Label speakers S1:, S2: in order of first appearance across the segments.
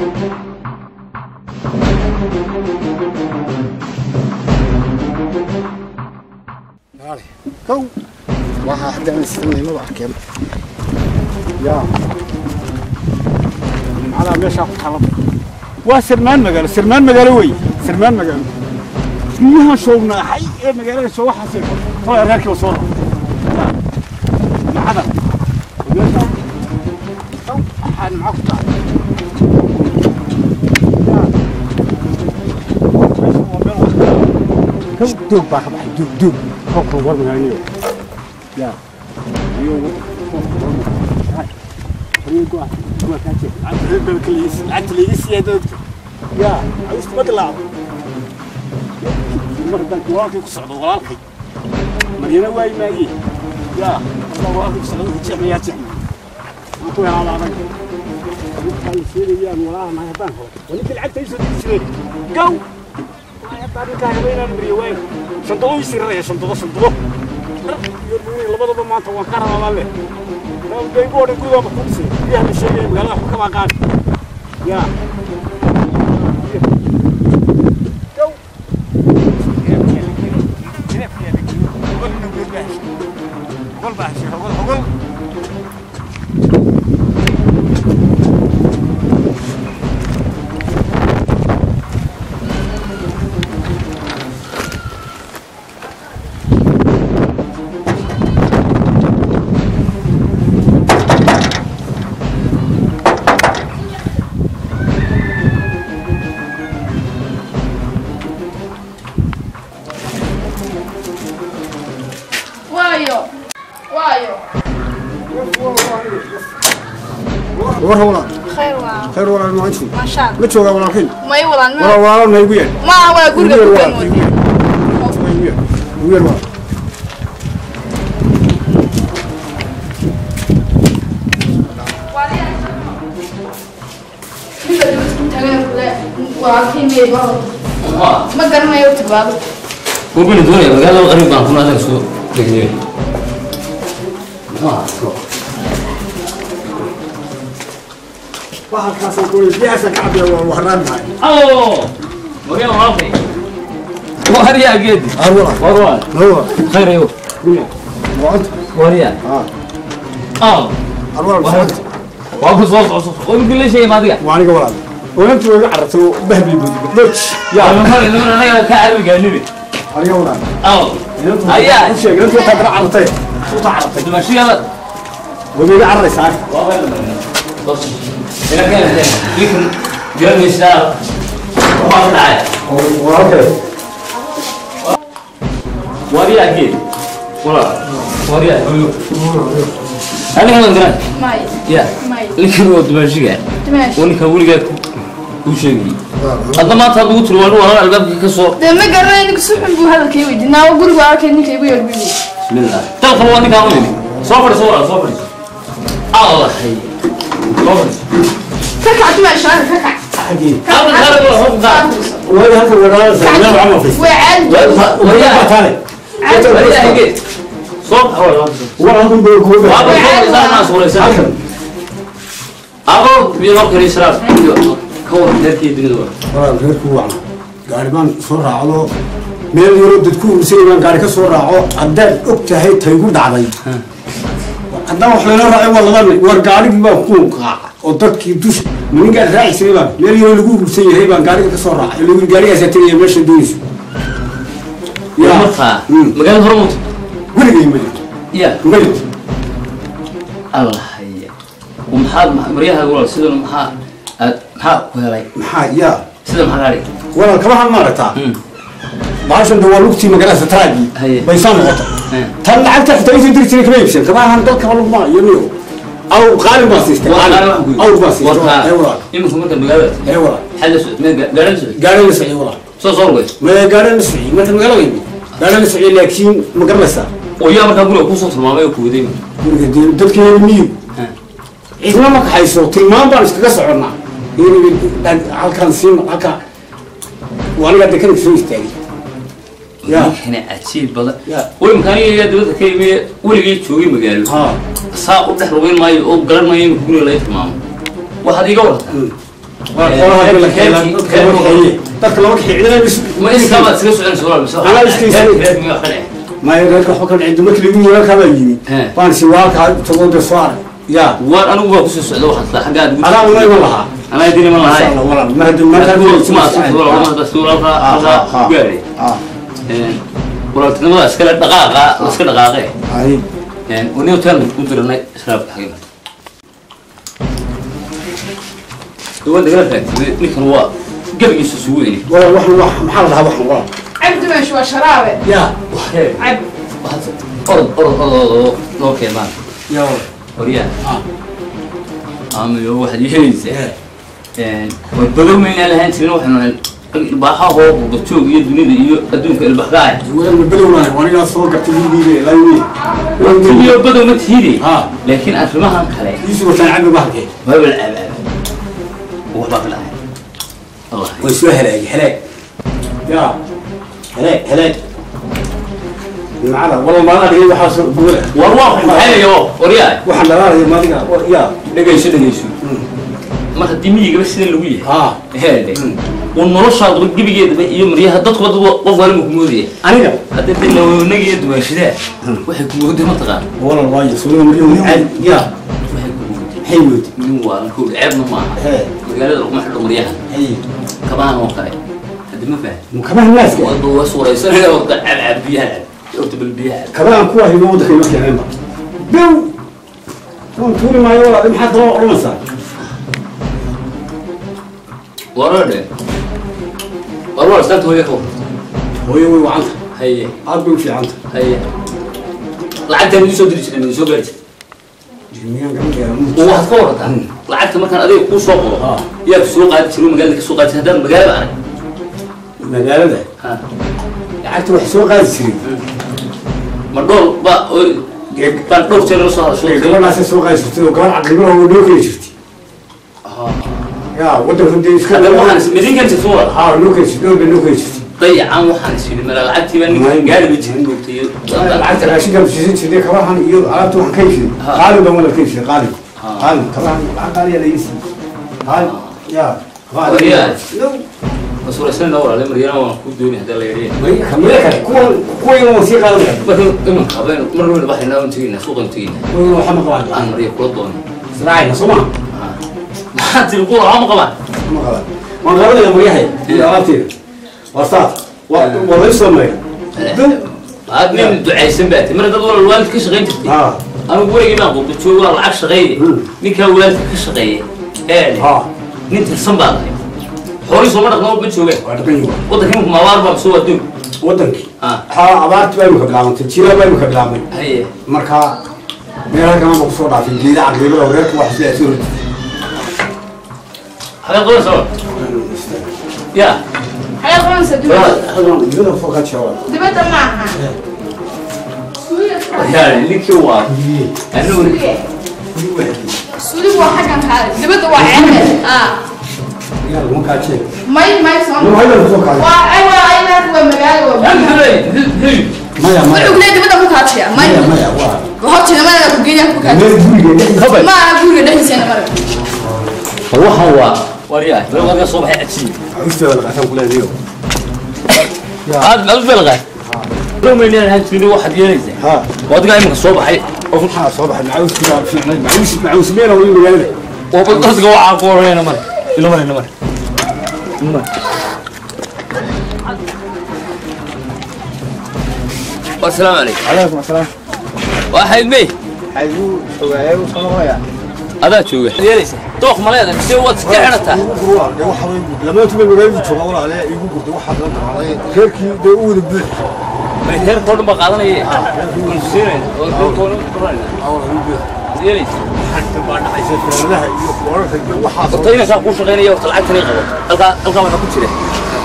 S1: kow waxaa xaggan isticmaalnimada arkeen yaa macnaha meeshaa ku taala waa sirmaan magaalo sirmaan magaalo wey sirmaan magaalo guryahan shoognaaxay ee magaalada soo waxaasay kolay reerkiiba soo rara macada meeshaa kow waxaan maxaa ku tahay kow doog baa ka baxay doog doog kolka war magaaniyo yaa iyo yaa isma dilaacdo mar haddaan walaalkay ku socdo walaalkay maryana waayi maagee yaa haddaan walaalkay ku socdo jecmayaa jecma waan ku helaaba adag waxay sheegayaan walaalahay haddaan helo waa ninkii lacagta ii soo diri jireen gow haddaan ninkaa helo inaan mariyo waayo shandado ii siraraya shandado shandado iyo nuuni labadaba maanta waan ka rabaa leh daygu odhan gurigaama ku dhisay biyaha la sheegaya magaalada waxba kabaa qaadi yaa
S2: waayo waayo
S1: war walaal
S2: khayr waa
S1: khayr walaal maantii
S2: maasha allah
S1: la joogaa walaalkay
S2: may walaan
S1: walaal walaal na igu yeer
S2: ma waa guriga
S1: igu
S2: ku
S1: yeer
S2: kan
S1: walaal igu yeer igu yeer igu yeer walaal
S2: ma garanayo tibaado
S3: وبين الدنيا قالوا قريب ما كنا هذا سوق دقيقة ما
S1: waxalkaasoo kule biyahaasa ka cabiya waa wahraan mahay
S3: أوه وقال رافي وهريا قدي
S1: har walaal
S3: والله
S1: hawa
S3: خير يو
S1: waanta
S3: وهريا
S1: haa
S3: اه
S1: har walaal
S3: وهريا وابو صوص صوص ويقول لي شيء ما ادري
S1: waa aniga walaal oonantii waa iga carartay oo bahbi budbudloj
S3: يا
S1: yaa
S3: من هذا من انا كعب قال
S1: aniga walaal
S3: اه هيا
S1: u sheeg intuu taa dara carartay u taa carartay
S3: تمشي يلا
S1: waa iga cararaysaa
S3: بص هنا كان ذكر جرم يسار وما طلع
S1: walaalkay
S3: وهريا قدي والله وهريا انا كمان قران
S2: may
S3: يا
S2: may
S3: لكن هو دمشق
S2: dimash
S3: ونكا ولقى ku sheegi hadda maanta hadduu tiri waa walaal albaabka ka soo
S2: dee ma garanayo ninka si xun buu hadalkay weydi naawo guriga arkay ninka igu yar bibi
S3: bismillah dalka waa ninkaan weyni soo fadhiso walaal soo fadhiso allah hay soo fadhiso
S2: ka kac dimash hada ka kac
S3: halkan kale wala hoos daa
S1: waayo halka walaalaasa meel camal fis
S2: way caadi
S3: wariyaa
S1: taale
S3: wariyaa hige soo walaal
S1: war halkan baa kuga
S3: waa
S1: baa
S3: ba soo isaan ma suuraysan
S1: halkan
S3: abo biyo mar kale israaf ka war dadkii dunida waa
S1: walaal reerku wacna gaari baan soo raacdo meel yaroo dadku ursay baan gaari ka soo raaco haddaad og tahay taygu dhacday haddaan wax layla raacay waa laba nin war gaarigii baan ku qaaca oo dadkii dusha maninkaan raacisay baan meel yaroo lagu urursan yahay baan gaariga ka soo raacay lagu gaarigaasaa tegaya meesha doonayso
S3: yaa markaa magaalada hore muuta
S1: weligay ma jirto
S3: yaa
S1: ma jirto
S3: allah haya maxaa maryaha walaal sidan maxaa aad maxaa ku helay
S1: maxaa yaa
S3: sida maxaa gaadhi
S1: walaal kabahan maaragtaa baashan de waa lugtii magaalada traagi
S3: Haye.
S1: bay soo noqotay
S3: Haye.
S1: tan lacagta xitaa isan diri jiray kama iibsan kabahan dalkaba lugma iyo niyo aw qaalin baa siistay qaalin awr baa siistay ee walaal
S3: imika marka magaalada
S1: ee walaal
S3: xal la socod meel gaadhan la socod
S1: gaadhan la socday walaal
S3: soo soo rugay
S1: ma gaadhan la socday marka magaalada yimi gaadhan la socday laakiin ma garanaysaa
S3: oo yaa markaa guriga kusoo tilmaamay oo ku waday
S1: guriga dee dadkeena miyigu cidna ma kaxayso tilmaan baan iskaga soconnaa in halkaan siin halkaa waa aniga dekanka soo istaagay yaa
S3: ninkani cajiib badan
S1: yaa
S3: way makaaniga dibadda ka yimi weligii joogay magaalo
S1: haa
S3: saa u dhex lugeyn maayo oo garan maayo imika guriga laga tilmaamo waxaad iiga warata
S1: dadka lama kaxeeyay
S3: ma idinkaa baad iskaga soconaysa walaal mise
S1: Anaa iska
S3: reer-
S1: istaagay.
S3: reer miyaa wax ka dhacay
S1: maya reerka waxba ka dhicin dumarkii lagu yimid kaba yimi
S3: He.
S1: baan si waalkaa tagoo de soo arag ya
S3: waar anigu waa kusoo socda waxaad taa xaggaad ugu
S1: anaa uma iman lahaa
S3: anaa idin iman lahay
S1: Insha Allah, walaal ma hadda ma hadda
S3: kuma asubta walaal ma hadda suuralka halkaa gaadhay
S1: ah
S3: walaaltinimada iskale dhaqaaqa la iska dhaqaaqee
S1: ay
S3: wani hotel u diranay israabka xagina duwan dagala taagtay ninkan waa gabigiisa sugu weyni
S1: walaal waxan wax maxaa la dhahaa waxan walaal
S2: cabdi meesh waa sharaabe
S1: ya
S2: cab
S3: orod orod orod noo keenaan
S1: ya
S3: horyaa
S1: ah
S3: amayo waxaad yeelaysaa way badow maynaan lahaan jirin waxaanu ahayn ilbaaxa hoo qurbajoog iyo dunida iyo adduunka ilbaxgaaya
S1: walaal ma belownahay wanigaa soo gartay wiilgiibe laawi
S3: iyo badow ma tiide
S1: ha
S3: laakiin arrimahan kale
S1: isu wataan cabdi bahalkee
S3: waaba la aabaaba waxbaa ka dhacay allah
S1: way soo halaagay halaag ya halaag halaag macala walaal maala dhigay waxaa soo gubada
S3: war waa maxaynayo waryaa
S1: waxaan dhalaalaya maadiga ya
S3: dhegayso dhegayso mar haddii miyigaba sidan lagu yahay
S1: ha
S3: heede uu noloshaadaba gebigeedaba iyo maryaha dadkuba dad qof waliba ku moodaya
S1: aniga
S3: hadda de lawanagiyo duwaashadaa waxay ku mooday mataqaan
S1: walaal waayo suuga maryo caadi ya
S3: waxay ku mooday
S1: hay wood
S3: nin waalan kowda ceebna maaha
S1: he
S3: magaalada laguma xidho maryaha
S1: hay
S3: kabahan oo kale haddi ma faham
S1: kabaha naaska
S3: wada waa suuraysanaya orda cabcab biyaha orda bal biyaha
S1: kabahan kuwa hibo waddanka ima keeneenba bew waan tuuri maayo walaal maxaad daba odhanaysaa
S3: warade war war istaanta hooya kaw
S1: hooyo way wacanta
S3: haye
S1: aad bay u fiicanta
S3: haye lacagtaan idin soo diri jiray idin soo gaari jiray
S1: miyaan garan gaara
S3: oo waxaad ka warataa lacagta markaan adiga kuu soo qoro
S1: Ah.
S3: yaa ku soo qaadi jiray oo magaalada ka soo qaadi jiray haddaan magaalada arag
S1: magaalada
S3: Ha.
S1: lacagta wax soo qaadi jiray
S3: ma dhool ba oo- baan dhowr jeer la soo hadasho
S1: gabadhaasay soo qaadi jirtay oo gabadh caqliba oo noo keli jirtay ya waddanka dee iska
S3: haddana waxaan is midinkan jirta wala
S1: haa noo keli jirtay dhowr bay noo keli jirtay
S3: dayacan waxaan is yidhi mala lacagtii baa ninka gaari ba jirin moogtay iyo
S1: lacagta raashinka siisan jirtay kabahan iyo alaabta waxaan ka iibsaday
S3: Ha.
S1: qaalin baan wada ka iibsaday qaalin
S3: Ha.
S1: qaalin kabahan lacag qaaliya la iibsaday qaalin ya kabahan
S3: Wariyaa.
S1: No.
S3: masuuraysanna walaale maryana waan ku dooni haddaa la yadheen
S1: kamida kale kuwan kuwan waan sii qaadanaya
S3: marka imanka habeen mar weyna baxaynaa waan tegaynaa suuqan tegaynaa
S1: kuwan waxa ma qabaan
S3: aan marya kula doono
S1: israacayna soo ma
S3: maxaa tiri kuwa waxba ma qabaan
S1: ma qabaan waan qabanaya maryahay iyo alaabteeda waa saas waa waa la soo maray
S3: aad nin ducaysan baa ti mar dad walal waalid ka shaqayn jirtay
S1: ha
S3: anigu weligii baan qurba joogo waa lacag shaqeeye
S1: Hmm.
S3: ninkaa waalidka ka shaqeeya ee
S1: ha
S3: nin tirsan baa lahay xoolii sooma dhaqno ma joogeen
S1: waa dhaqan yihiin
S3: waddanka imika maabaar baa soo adduun
S1: wadankii
S3: ha
S1: ha abaarti baa imika bilaabantay jiraa baa imika bilaabmay
S3: haye
S1: marka meel halkan ma kusoo dhaafin geeda caqlibada reerka wax sida soo ridi
S3: xagee qabanaysa wa ya
S2: xagee qabanaysa dibadda
S1: geeda foka jawa
S2: dibadda ma aha suuliga
S3: yaani ninkii waa anigu
S2: suuliga waa xaggan kaale dibadda waa ceebe ah
S1: yaa lagu ka jeey
S2: may may soo
S1: ma hayda kusoo kaalay
S2: waa ay waa aynaas waa magaalo waa
S1: maya maya
S2: wuxuu kule dibadda ku kaajiya may
S1: maya maya waa
S2: hortina mana ku geeyaa ku kaajiya
S1: meel guriga
S3: kabay
S2: ma aha guriga dhexdiisana marag
S3: waxaan waa waryaa laga soo baxay cajiib
S1: cusbada la qaataan kula adiyo
S3: aad aad belqa loo meynaan ahaan jirin waxaad yeelaysaa
S1: ha
S3: wadgaa iminka soo baxay
S1: waxaa soo baxay macawiski baa fiicnay macawis macawis meel oo magaalada
S3: oo dadka waxaa ku oranayna mare ilo mare mare والسلام عليكم
S4: عليكم السلام
S3: واحد مي
S4: حيزو حوايه وصنويا
S3: هذا شو يليس توق مليدا سي وات كحرتا
S4: لما تبي magaalada jooga walaale igu gurdo waxa la dhacday reerkii bay u wada buux
S3: ما هير كل ما قادني سيرين oo koon qorayna يليس
S4: meelaha iyo wararka iyo waxa soo
S3: tayna saa ku shaqeynaya oo lacagtani qabo halka halka waxa ku jira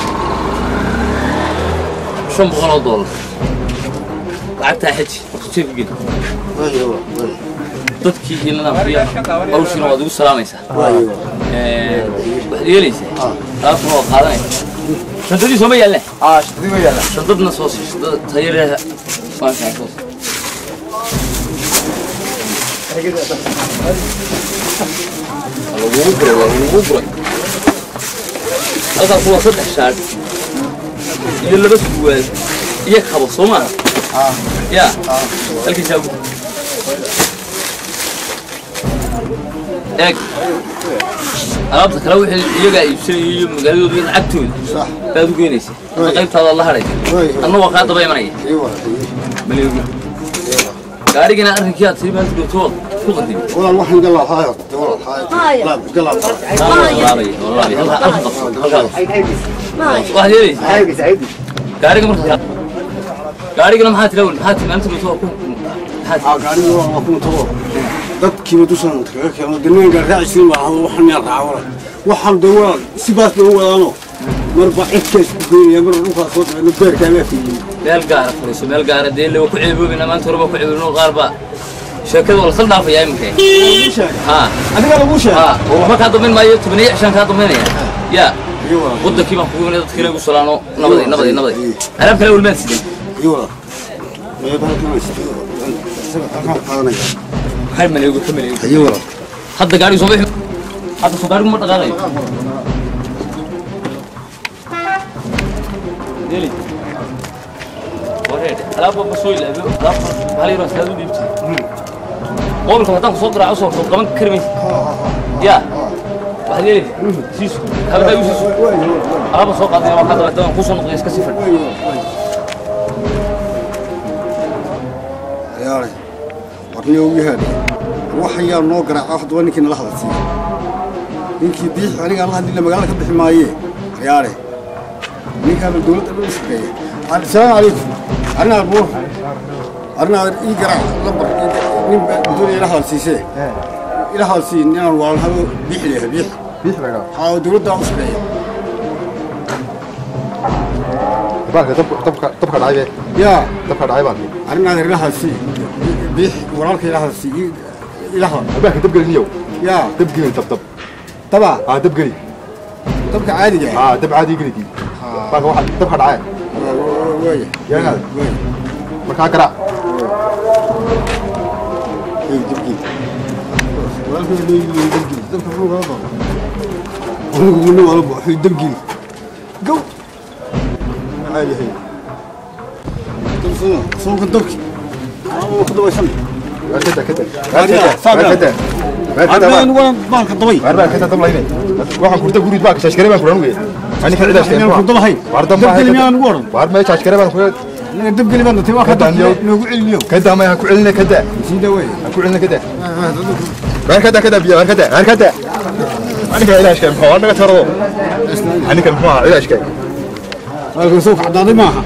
S3: 500 dollar lacagta xij jeeb gid dadkii iyo nidaamkiya hawshiina waad ugu salaamaysaa ee waxaad yeelaysaa taasna waad qaadanaysaa shantadii sooma yaalle
S4: ah shaqadii way yaalaa
S3: shantadna soo sii shantada tayareeda maashaa soo sii lagugu guray waa lagugu guray halkaas waa saddex shaar iyo laba suwaal iyo kabo soo maaha ya halkiisaa ugu eeg alaabta kale wixii iyagaa iibsanaya iyo magaaladooda iyo lacagtooda
S4: صح
S3: baad u geynaysa hadda qaybtaada la hadhay
S4: Way.
S3: adna waa kaa daba imanaya
S4: ايوه
S3: maleegi gaarigana arrinkii aad sii maanta dhowtood ku qadimi
S4: والله الواحد قال له هاي والله هاي لا قال له
S3: laabay laabay halka halka qabso halka waxaad yeelaysa gaariga marka gaarigana maxaa tira maxaa tira maanta dhowtood ku maxaa tira
S4: قاعدين والله كنت هو dadkii ma dushan kaga keeno dinayn gaar raacisiin baa hado waxan meel raacawala waxaan de waa sidaas bay u wadaano marba cidkaas ku geynaya mar dhulkaas soo dhacay beerkaa baa fiiyey
S3: meel gaara furiso meel gaara dee lewa ku ceeboobina maanta horeba ku ceeboobino qaar baa sheekada waa lasal dhaafayaa iminka ha
S4: adiga lagu sheegay
S3: ha oo waxba kaa dambayn maayo tobaniyo cishaan kaa dambaynaya ya
S4: iyo
S3: wadankii baan kugu imanay dadkii lagu salaano nabaday nabaday nabaday alaab kale walmaad sideen
S4: iyo mee balkan istiyo halkan qaadanaya
S3: hal maleego ka maleego
S4: iyo wala
S3: hadda gaarigu soo bixi hadda soo gaarigu ma dhaqaaqayo deli wareede alaabba ma soo ilaabiyo alaabba hal yaro astaad u dhiibti qolka haddaan kusoo garaaco soo soo qaban kari maysa ya waxaad yeelaysa siisu habdaa igu siisu alaabba soo qaadaya waa kaa dabata waan kusoo noqday iska sii fadhi
S4: yaare warniyo ugu yahay waxayaa noo garaaca haddaba ninkii nala hadalsiiya ninkii biix aniga alla hadii la magaalada ka bixi maaye yaare ninkaaba dowladda dhan u shaqeeya asalaamu calaykum arrinaa buur arrinaa ii garaac lambar nin baa doonaya ila hadalsiisee ila hadalsii ninaan waalhado biix leeyahay biix
S5: biix laga
S4: haa dowladda u shaqeeya
S5: baalka dabka dabka dabka dhacay
S4: yaa
S5: dabka dhacay baalki
S4: arrinaa ila hadalsii biix walaalka ila hadalsii ii- ila hadal
S5: baalka dab gelin yow
S4: yaa
S5: dab gelin dab dab
S4: dabaa
S5: aa dab geli
S4: dabka caadiga ah
S5: aa dab caadi gelidi baalka waxa dabka dhacay
S4: waaya
S5: Yaa hada.
S4: waaya
S5: markaa garaac
S4: ay dabgii walaalka leeyahay dabgii dabka wuxuu kala baa anigu muna wala baa wuxuu dabgii gow maxaa yahay dabsana soo dabki aa ku dabaysan
S5: waar kada kada
S4: Waar yaa, saab yaa.
S5: kada waar kada
S4: arbayn waan baalka dabay
S5: waar baa kada dab layne waxaan kurta gurid baa shashkare baan kuran ugeey ani ka cidaas
S4: Inaan ku dabahay.
S5: waar dab
S4: Dabgeli miyaan ugu oran?
S5: waar ma shashkare baan kuran
S4: anaga dabgeli baan datay waa ka
S5: Kadaan yow.
S4: dabki noogu celiniyo
S5: kada ma ha ku celine kada
S4: sii daway
S5: ha ku celine kada waar kada kada biya waar kada waar kada ani ka cidaas kan maxaa naga tarado ani kan maxaa cidaas kan
S4: halkan soo kacdaaday maaha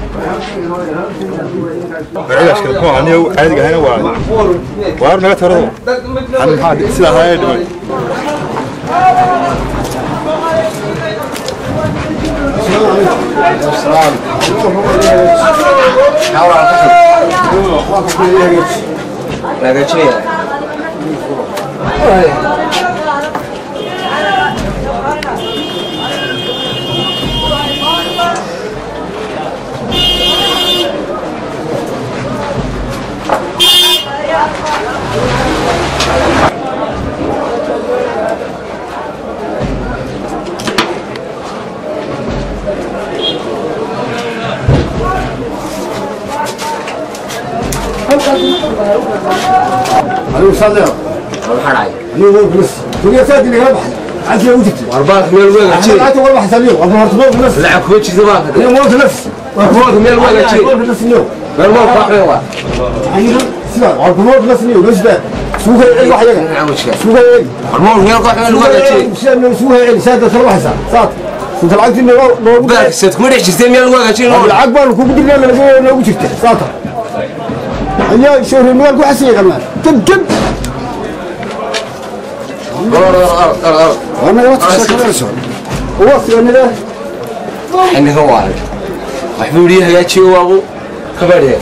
S5: cidaas kan maxaa ani caadiga ahayna waa waar naga tarado ani maxaa sida ahaayay dhiman
S4: anigu saadaya anigu waa gulis dunya saadi laga baxay عادي وجدت
S6: وارباك ميل ويغا جيري
S4: عادي والله حسابيه والله مرتبط بنفس
S6: لعب كوتشي زباك
S4: انا موت نفس
S6: وارباك ميل ويغا جيري
S4: موت نفس اليوم
S6: ميل ويغا قاحوا
S4: عينا سيبا والله موت نفس اليوم بس بقى سوها ايه واحد يقع
S6: نعم وشكا
S4: سوها ايه
S6: وارباك ميل قاحوا ميل ويغا جيري
S4: سوها ايه سادة تروح حساب صات انت العقد انه لو
S6: باك سيد كمريح جيستين ميل ويغا جيري
S4: العقد بقى كوكو بدنا لو لو جبت صاتا هيا شهر المال كو حسين كمان كم كم انا يا وقت وقت انا ده
S6: حنا هوالد محمود يحيى جيو ابو كبريه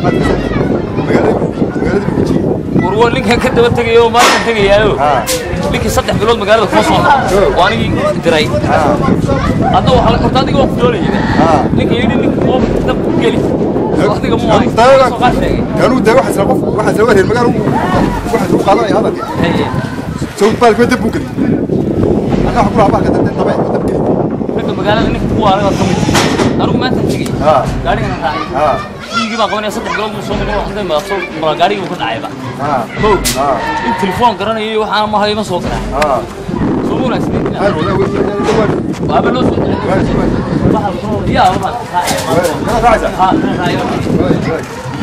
S5: magaalada magaalada buuji
S3: warwa ninkan ka daba tegayo maanta tegayaayo ninkii saddex bilood magaalada kuma soo noqo oo anigii diray hadda waxaa horta adiga waa ku doonaya ninka yidhi ninka oo dab ku geli adiga mu ahay soo qaar sheegay
S5: كانوا ده واحد سلقف واحد سلقف المجال واحد سلقف هذا هذا
S3: Haye.
S5: سوق بالك ما تبوك انا اقول على بالك انت طبيعي ما تبكي
S3: ragga magaalada ninka ku waara ka mid anigu maanta tegey
S5: ها
S3: gaarigana raacay
S5: ها
S3: fiigii baa qabanaya saddex bilood buu soo noqon waxday ma soo mara gaarigii buu ka dhacayba
S5: ها
S3: kow
S5: ها
S3: in telefoon garanayo iyo waxaana ma hayo ma soo garaa
S5: ها
S3: soo wanaagsan
S5: هذا ولا ولا
S3: waaba loo soo celiyay waxa la soo yaa ma raacay
S5: انا راجع
S3: ha raacay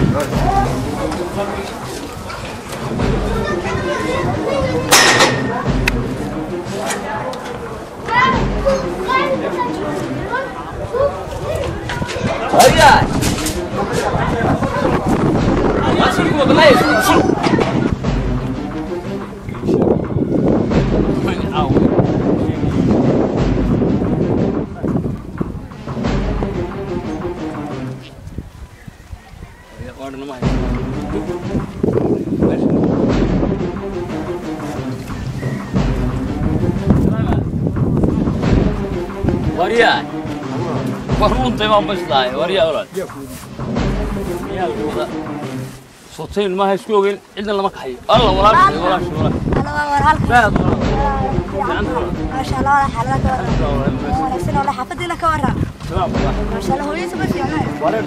S3: هيا ما شو يقول بالله شو وريان warruuntay baan bashlahay waryaa olaad miyaa wada sotayn maaha isku ogeyn cidna lama kaxayo alla walaashay walaashay walaashay baad
S7: ما شاء الله حالك ونفسنا ولا حفظنا كورا ما شاء الله هو يسمى في عمال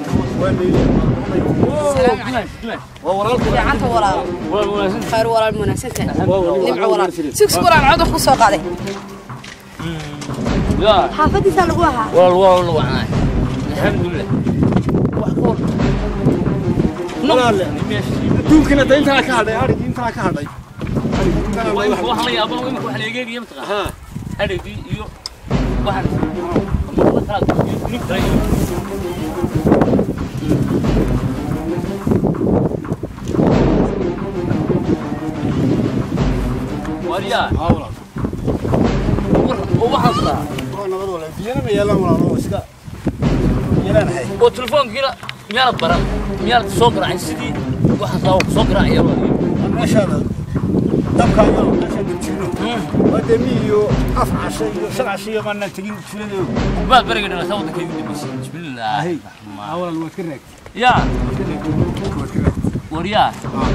S2: fiicanta walaal khayr walaal wanaagsantahay nimco walaal six walaal codon ku soo qaaday
S3: yaa
S7: حافظي سالقوها
S3: walaal waa la wacnaay alxamdulilah wax ka hor
S1: adduunkana da intaa ka hadhay arigii intaa ka hadhay
S3: waxaan la yaabana imika wax leegeegiya mataqaa adhigii iyo waxaan marada kala iyo nin kale iyo waryaa oo waxaan saraa
S1: biyana ma yeelan walaalo iska yeelanahay
S3: oo telefoonkiina miyaanad baran miyaanad soo garaacin sidii waxaan saa ku soo garaacaya
S1: meeshaada dabka iyo meeshaan dejino waa dee mi iyo af casho iyo shan casho iyo maanaan tegin tuuladooda
S3: baad beriga dhalataa waddankaygu dambaysay bismillaahi
S1: awalan waad ka raagtay
S3: yaa
S1: waad ka raagtay
S3: waryaa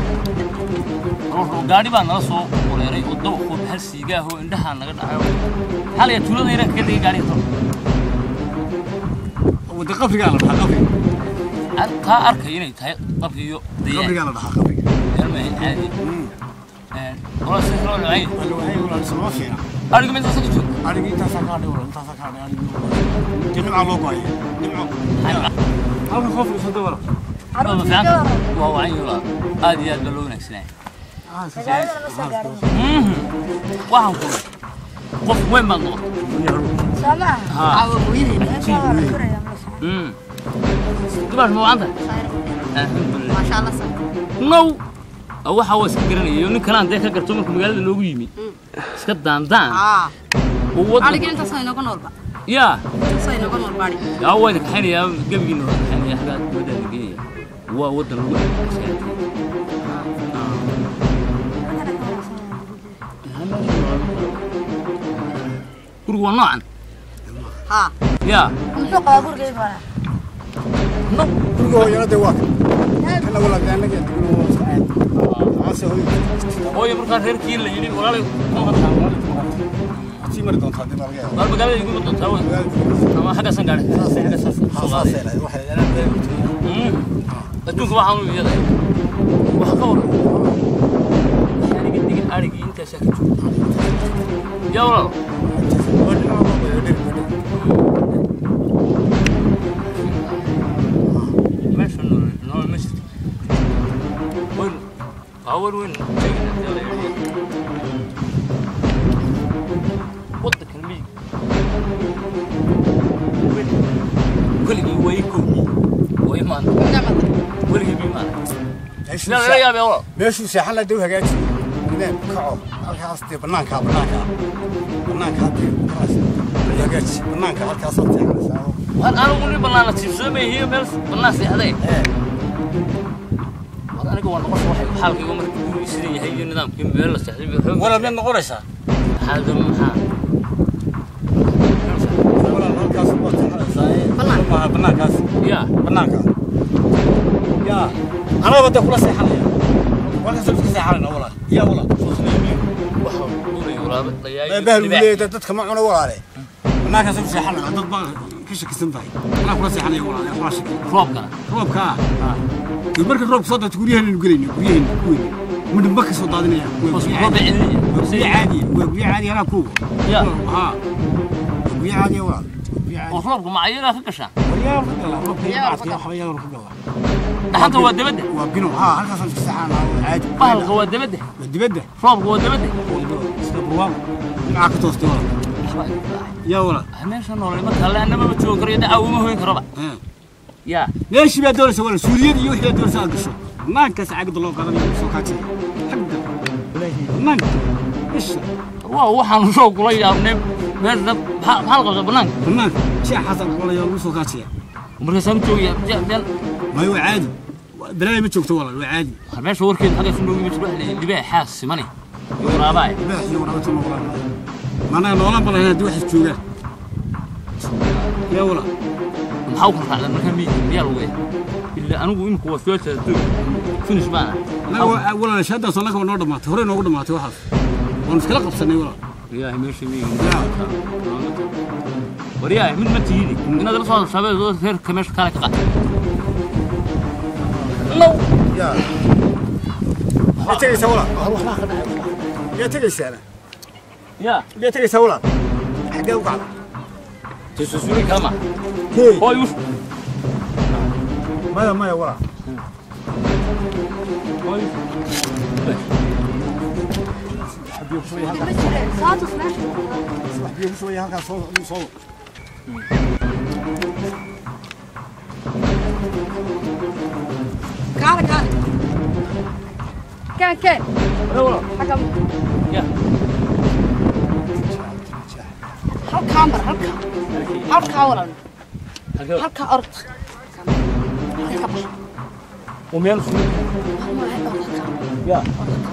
S3: ruuxu gaadhi baa nala soo wareeray oo dabaqood hal siigaahoo indhahaa naga dhacayo xalaya tuulada yaraan kaga dhigay gaadhiga tol
S1: wadda qabrigaa la dhahaa qabriga
S3: Aan kaa arkay inay tahay qabri iyo dayaan
S1: qabrigaa la dhahaa qabriga
S3: yarmahay caadi wala si loo dhacay
S1: wala waxay walaal sama fiina
S3: ariga mid soo joog
S1: arigii intaasaa ka hadhay walaal intaasaa ka hadhay arigii dee nimcaa loo go'aya nimco halka qof isada walaal
S3: ma fiican waa wacan yola aad iyo aad baa loo wanaagsanaya waxaan ku qof weyn baad noqotay
S7: سامع
S3: ها
S7: ما
S3: dibash ma wacanta alxamdulilah
S2: maasha allah sa
S3: now waxa waa iska garanaya nin kalaan dee ka garto markuu magaalada noogu yimi iska daandaan oo waddan
S2: adhigi intaasoo inooga noolba
S3: yaa
S2: intaasoo inooga nool baadhi
S3: yaa waa idin kaxaynayaa gebigiina waa kaxaynaya xaggaa dibadda la geenaya waa waddan lagu adkaysay gurigu waa noocan
S2: haa
S3: yaa
S7: muxuu qabaa guriga bara
S1: guriga hooyana dee waa kan kana walaal dee annaga degno waa iska caadi amase hooyo
S3: hooyo markaa reerkii la yidhi walaalay
S1: sii mari doontaa dib laga yaabo
S3: waar magaalada iguma doontaa wey ama xaggaasan gaadhay xaggaasaan soo qaaday adduunka waxaan u iyada waxa ka waran aniga digin arigii intaasaa ka joogta yaa walaal meesha nolol nolol ma jirto weyn baawar weyn tegina dee la yidhi waddankan miyig keligii way kowdii way maanta weligii bii maanta yaa laga yaabee walaal
S1: meeshuu seexan la dow hagaaji ineen kaco halkaas dee bannaankaa bannaankaa bannaankaa dee kaas hagaaji bannaanka halkaasaad seexanaysaa oo
S3: waan anigu nin bannaana tiibsada ma yihiin meel bannaan seexday aniga waa noqosha waxay xaalkayga marka gurigii sidan yahay iyo nidaamkii meel la seexday
S1: walaad mid noqonaysaa
S3: xaalada maxaa
S1: walaal halkaas waa taxalaysaa
S2: Bannaan.
S1: maaha bannaankaas
S3: yaa
S1: bannaanka yaa anaba dee kula seexanaya walkaas iska seexanayna walaal yaa walaal
S3: waxa duulayo walaaba
S1: ee bahal uu leeyahay dadka ma cuno walaale bannaankaas ku seexanaya dad baa ka shakisan tahay anaa kula seexanaya walaal ee kula shaki
S3: roobkana
S1: roobka dee marka roobka soo daata guryaheenu gelayna guryaheena kuweyna midhamba ka soo daadinaya waa
S3: hoos
S1: guryo
S3: roob
S1: caadi
S3: cidina
S1: waa guryo caadi waa guryo caadi anaa kuwa
S3: Ya.
S1: haa guryo caadi walaal guryo caadi
S3: oo roobka ma ayagaa ka gashaa
S1: waryaa ka gala roobka iyo bacadka waxba iyadoo ka gala
S3: dhaxanta waa dabadda
S1: waa bino haa halkaasaan iska seexanaa waa caadi
S3: bahalka waa dabadda
S1: waa dibadda
S3: roobka waa dabadda
S1: iska burwaaqo dhinaca ka toostay walaal yaa walaal
S3: meesha noolay marka alle annaba ma joogi karo dacaa uma hoyn karoba
S1: haa
S3: yaa
S1: meeshii baa doonaysa walaal suuliyada iyo wixii baa doonaysa aad gasho banaankaas cagda loo qaadanayo soo kaajaya xagga banaanka isha
S3: waa waxaan soo kula yaabnay meesha dad maxaa maxaa la qabtaa banaanka
S1: banaanka jeexaas aan qolaya lagu soo kaajaya
S3: markaasaan u joogaya meel
S1: maayo waa caadi balaaya ma joogto walaal waa caadi
S3: meesha warkeeda xagga su noogi ma jiro wax libaa xaas simane iyo waraabaay
S1: libaax iyo waraabata ma walaal maanaha noolaan balahayn haddii waxaas joogaan yaa walaal
S3: maxaa u kala raacdan markaa miyiga miyaa lagu weya ila anigu imika waa soo jeeda finish baana
S1: anaga walaal shaadaas annaga waa noo dhammaatay horey noogu dhammaatay waxaas waanu iskala qabsanay walaal
S3: ilaahay meesha miyiga
S1: yaa
S3: waryahay mid ma tihidi inaad la soo shabeedo reerka meesha kale ka qaata low
S1: yaa yaa tegaysaa walaal yaa tegaysaana
S3: yaa
S1: yaa tegaysaa walaal xaggee u kacda
S3: tisuusuli kama
S1: hey
S3: hooy us
S1: maya maya walaal
S3: hooy
S7: ma jireen saatus meesha
S1: wax biyo ku shubaya halkaas soo soo
S2: kaale kaale keen keen xagga
S3: yaa
S2: halkaa mar halkaa halkaa walan
S3: halkee
S2: halkaa orod halkaa bax
S3: oo meel suu yaa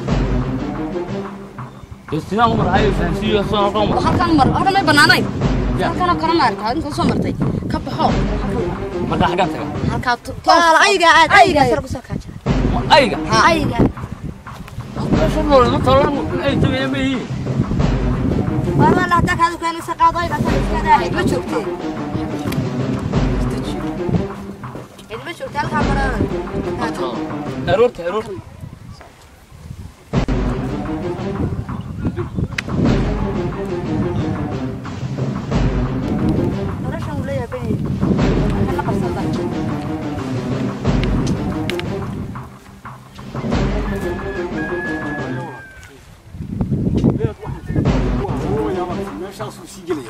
S3: destinaan umar hayo fahansiiyo soo noqon
S2: oo halkaan mar halkan may bannaanayn halkaan oo kale maarkaa inta soo martay ka baxo
S3: markaa xaggaan taga
S2: halkaa to-
S7: walaal ayaga aad ayaga
S2: Ayaga.
S7: sar ku soo kaaja
S3: ayga
S7: ayaga
S3: meesha noole ma talan ay tagayaan ma yihiin
S7: war walaal hadda kaadu keenaysa qaado ayaga sar iska daahay ma joogtee cid ma joogtee halkaa marana
S3: aroorta aroorta
S7: noloshan uu leeyahay bani la qabsada
S1: meeshaasuu sii gelaya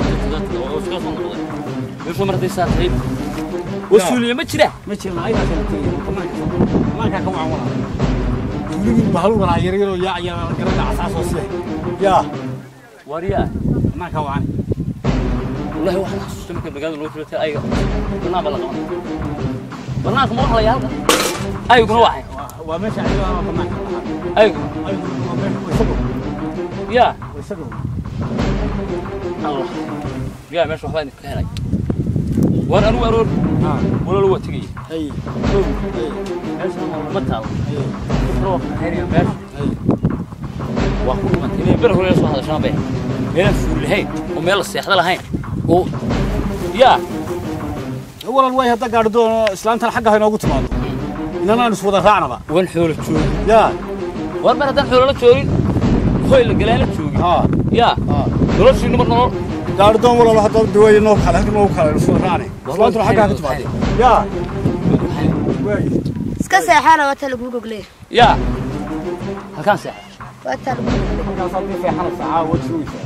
S3: meesha martay saa tahay wasuuliye ma jira
S1: ma jirna ayagaa kala tegaya banaanka banaankaa ka wacan walaal tuuligii bahal walaa yar yaroo yaa yaa garada casaasoo siya yaa
S3: waryaa
S1: banaankaa wacan
S3: wallahi waxaan xasuustay marka magaalada loo filatay ayga banaan baa la qaban banaanka ma waxlaya halka ayguna waxay
S1: waa meesha ayagaa banaanka
S3: aygu
S1: ayaguna waa meesha waa isago
S3: yaa
S1: waa isago
S3: allah yaa meesha waxbaa idinka helay waan anugu aroor
S1: haa
S3: walaalo waa tegaya
S1: hay
S3: meesha ma taalo
S1: hay
S3: roobka xiriga meesha
S1: hay
S3: waa ku dhimantay inay ber hore soo hadashaan bay meelaan fuul lahayn oo meel la seexda lahayn oo yaa
S1: walaal way hadda gaadhi doono islaantan xagga ha inoogu timaado inanaan is wada raacnaba
S3: wan xoolo joogi
S1: yaa
S3: war mar haddaan xoolo la joogin hoy la galaan la joogin
S1: haa
S3: yaa
S1: haa
S3: noloshii numar nolol
S1: gaadhi doon walaal hadda duwaya noo kale hadda noogu kale is wada raacne islaantuna xagga ha ka timaado yaa waay
S7: iska seexana waa taa lagu gogley
S3: yaa halkaan seexa
S7: waa taa lagu gogley
S1: markaas haddii feexanaysa caawa waad sugaysaa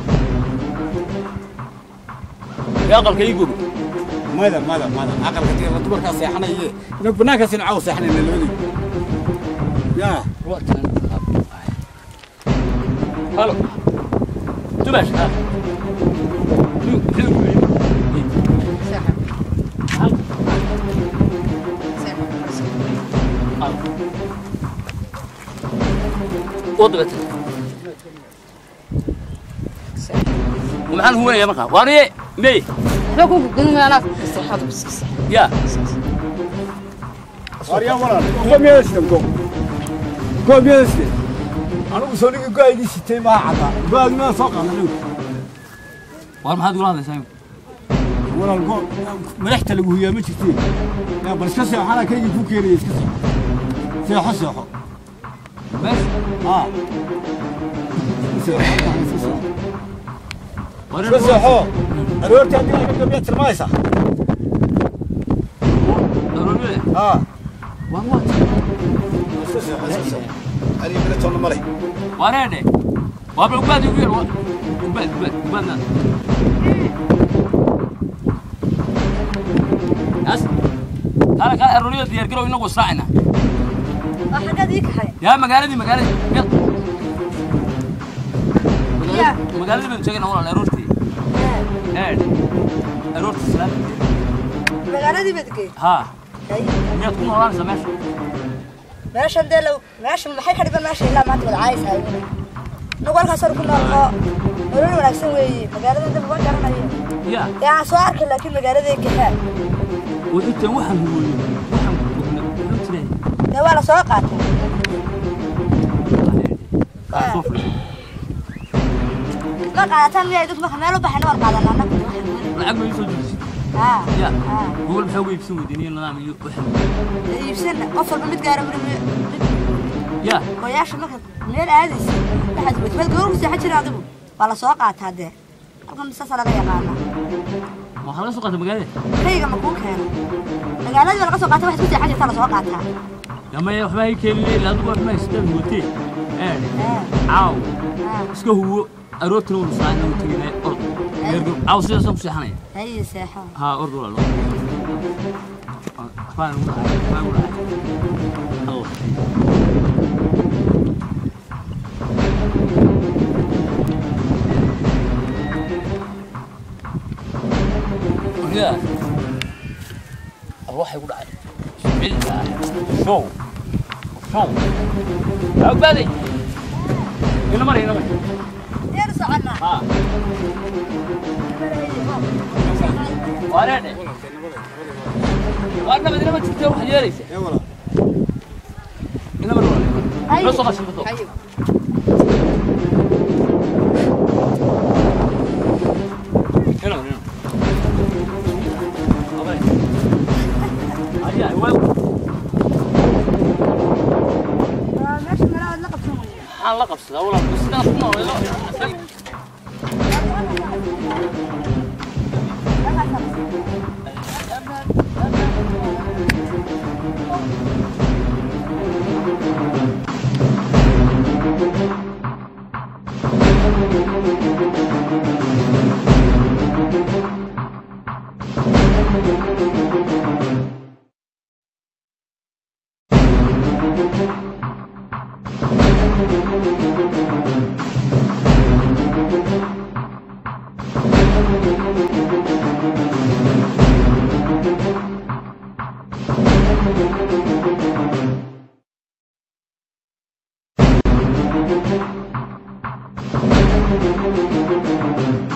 S3: yaa aqalka ii gobi
S1: mada mada mada aqalka tirla dumarkaa seexanaye inag banaankaasina caawa seexanayna labadii yaa
S3: waa tan halo dumash ha wadabata maxaan huwanaya markaa waariye mey
S2: waxba ku gudbin anaa istiraxaad ku siisa
S3: yaa
S1: Arya walaal, uga meeshan go. Go meeshan. Anigu soo dhigi go'aygii sitay ma cadda. Go'aygi ma soo qaadanay.
S3: waar maxaad igula hadlaysaa imika
S1: Walaal go madaxta lagu huyaa ma jirtee. Yaa bal iska seexana kaygii ku keenay iska seexo. Seexo seexo.
S3: meesha
S1: Ah. Seexo.
S3: waar
S1: Iska seexo. Aroortii haddii laga gabiya tilmaamaysa.
S3: aroormile
S1: Ah.
S3: waan waa
S1: Iska seexo iska seexo. Ani bila toona male.
S3: waareedhe waa bal ubaad igu yar waa ubaad ubaad ubaadna as kaale kaale arooriyada diyaar garow inagu israacayna
S7: waa xaggaad ii kaxay
S3: yaa magaaladii magaaladii meel
S7: yaa
S3: magaaladii baynu sheegayna walaal aroortii eedh aroortii salaada
S7: magaaladii baad geey
S3: haa miyaad ku noolaanaysaa meesha
S7: meeshan dee low meeshan maxay ka dhiban meesha ilaa maanta wada caayis hayo nagu halkaas hor ku nool oo nolol wanaagsan weeye magaalada dab uga garanayo
S3: yaa
S7: dee aan soo arkay laakiin magaaladii kaxaa
S3: wixii waxaan huwooyo waxaan ogna wuxuu jiray
S7: dee waa la soo qaatay
S3: kaa soo fadhiyo
S7: ma qaadataan miyaa idinku marka meel u baxayna waan qaadanaa annagu
S3: lacag ma ii soo jirisay
S7: haa
S3: yaa
S7: haa
S3: gobol maxaa uga iibsan weydeen iyo nidaam iyo waxaan
S7: iibsana qof walba mid gaara weli mid
S3: yaa
S7: gooyaasha marka meel aadaysa waxaad weyt meel gawar ku seexan jira adigu waa la soo qaataa dee halkan saasaa laga yaqaanaa
S3: waxaa laga soo qaatay magaalada
S7: kayga ma kuu keeno magaaladii baa laga soo qaata waxaad ku seexan jirtaa la soo qaataa
S3: yaa maya waxba hay keenine ilaa adigu waxma haystaan huwatee eedhe caaw iska huwo aroortina wanu saacina u teginay orod geergow caaw sidaasaan ku seexanaya
S7: haye seexo
S3: haa orod walaalo waxbaa nagu dhacay waxbaa nagu dhacay allah yaa waxay ku dhacay billah show show awbaaday ina mari ina mari
S7: yar soconnaa
S3: haa wareedhe waa nabad inama jirtee waxaad yeelaysa
S1: Ee walaal.
S3: ina mari walaal noo soo qashin bato ina mari ina mari ayaa waa
S7: waa meesha meelahaad la qabsan weye
S3: maxaan la qabsadaa walaal sidaan ku noolay
S8: Thank you.